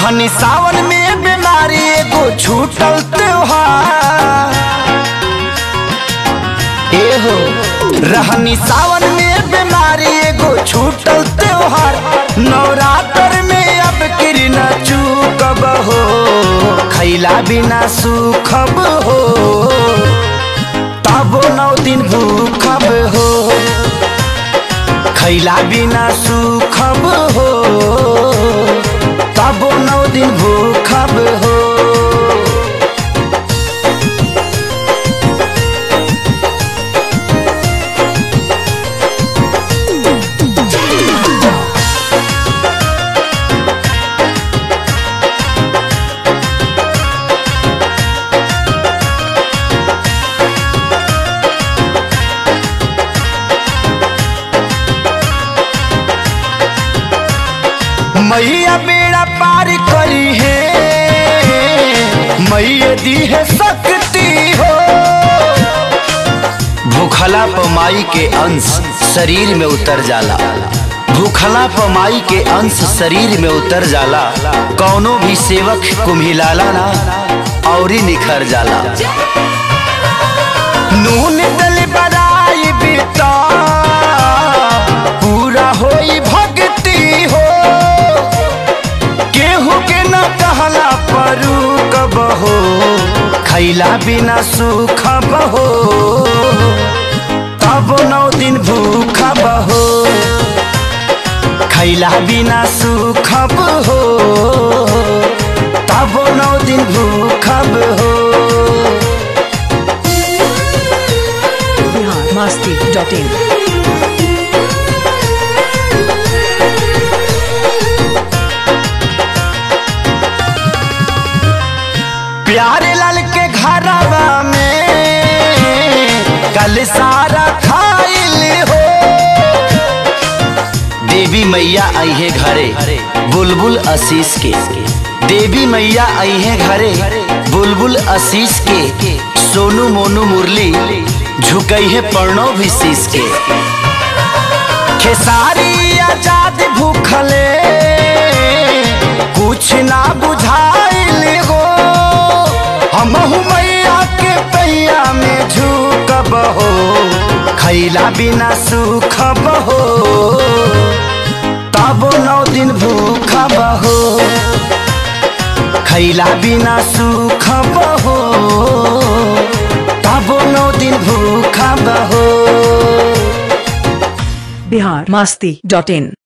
रहनी सावन में बीमारी एगो छूटल त्योहार एहो रहनी सावन में बीमारी एगो छूटल त्योहार नवरात्र में अब किरना चूकब हो खैला बिना सुखब हो तबो नौ दिन भूखब हो खैला बिना सुखब हो तबो नौ दिन भूखब हो मैया बेड़ा पार करी है मैया दी है शक्ति हो भूखला पमाई के अंश शरीर में उतर जाला भूखला पमाई के अंश शरीर में उतर जाला कौनो भी सेवक कुम्हिलाला ना औरी निखर जाला नून दल बराई बिता पूरा होई भक्ति हो केहू के न कहला परू कब हो खैला बिना सुख बहो तब नौ दिन भूख बहो खैला बिना सुख हो तब नौ दिन भूख हो बिहार मस्ती डॉट इन प्यारे लाल के घरवा में कल सारा खाइल हो देवी मैया आई है घरे बुलबुल आशीष के देवी मैया आई है घरे बुलबुल आशीष के सोनू मोनू मुरली झुकई है पर्णो भी शीश के खेसारी आजाद भूखले कुछ ना बुझाइल हो हम मैया के पैया में झुकब हो खैला बिना सुखब हो तब नौ दिन भूखब हो खैला बिना सुखब हो तब नौ दिन भूखब हो बिहार मस्ती डॉट इन